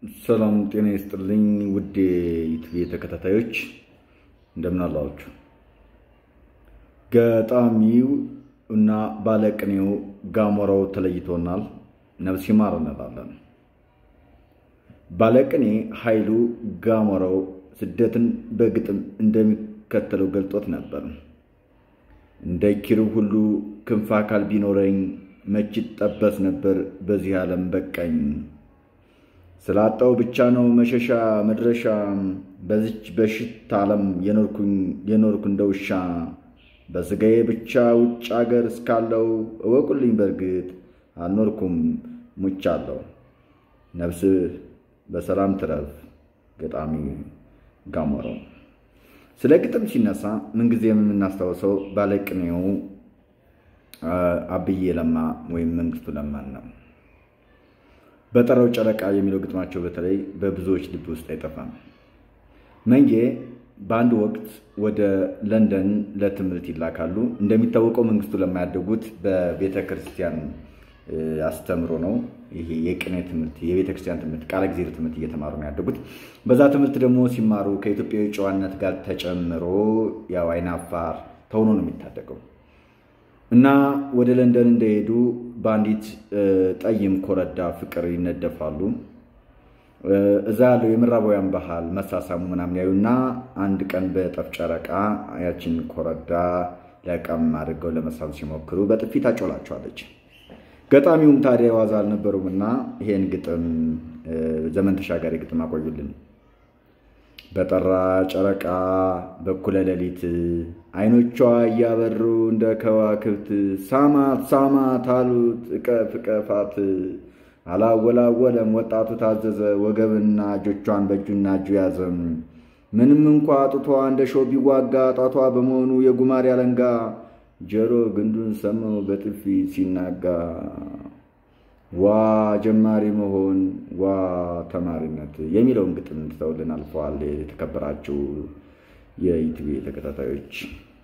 ሰላም ጤና ይስጥልኝ ውድ የዩቲዩብ ተከታታዮች እንደምን አላችሁ? ገጣሚው እና ባለቅኔው ጋሞራው ተለይቶናል። ነፍስ ይማር እንላለን። ባለቅኔ ኃይሉ ጋሞራው ስደትን በግጥም እንደሚከተለው ገልጦት ነበር። እንደ ኪሩብ ሁሉ ክንፍ አካል ቢኖረኝ መች ጠበስ ነበር በዚህ ዓለም በቃኝ ስላጣው ብቻ ነው መሸሻ መድረሻ በዚች በሽት ዓለም የኖርኩ እንደ ውሻ በሥጋዬ ብቻ ውጭ አገር እስካለው እወቁልኝ በእርግጥ አልኖርኩም ሙቻለሁ። ነፍስህ በሰላም ትረፍ። ገጣሚ ጋሞራው። ስለ ግጥም ሲነሳ ምንጊዜም የምናስታውሰው ባለቅኔው አብዬ ለማ ወይም መንግስቱ ለማን ነው። በጠራው ጨረቃ የሚለው ግጥማቸው በተለይ በብዙዎች ልብ ውስጥ አይጠፋም። መንጌ በአንድ ወቅት ወደ ለንደን ለትምህርት ይላካሉ። እንደሚታወቀው መንግስቱ ለማ ያደጉት በቤተ ክርስቲያን አስተምሮ ነው። ይሄ የቅኔ ትምህርት፣ የቤተ ክርስቲያን ትምህርት፣ ቃለ እግዚአብሔር ትምህርት እየተማሩ ነው ያደጉት። በዛ ትምህርት ደግሞ ሲማሩ ከኢትዮጵያዊ ጨዋነት ጋር ተጨምሮ ያው አይናፋር ተሆኖ ነው የሚታደገው እና ወደ ለንደን እንደሄዱ በአንዲት ጠይም ኮረዳ ፍቅር ይነደፋሉ። እዛ ያለው የምዕራባውያን ባህል መሳሳሙ ምናምን ያዩና አንድ ቀን በጠፍ ጨረቃ ያችን ኮረዳ ለቀም አድርገው ለመሳብ ሲሞክሩ በጥፊ ታጮላቸዋለች። ገጣሚውም ታዲያ ዋዛ አልነበሩም እና ይሄን ግጥም ዘመን ተሻጋሪ ግጥም አቆዩልን። በጠራ ጨረቃ በኩለ ሌሊት አይኖቿ እያበሩ እንደ ከዋክብት ሳማት ሳማት አሉት እቀፍ እቀፋት። አላወላወለም ወጣቱ ታዘዘ ወገብና እጆቿን በእጁና እጁ ያዘም። ምንም እንኳ ጡቷ እንደ ሾህ ቢዋጋ ጣቷ በመሆኑ የጉማሬ አለንጋ ጆሮ ግንዱን ሰማው በጥፊ ሲናጋ። ዋ ጀማሪ መሆን ዋ ተማሪነት የሚለውን ግጥም ትተውልን አልፈዋል። የተከበራችሁ የዩቲዩብ ተከታታዮች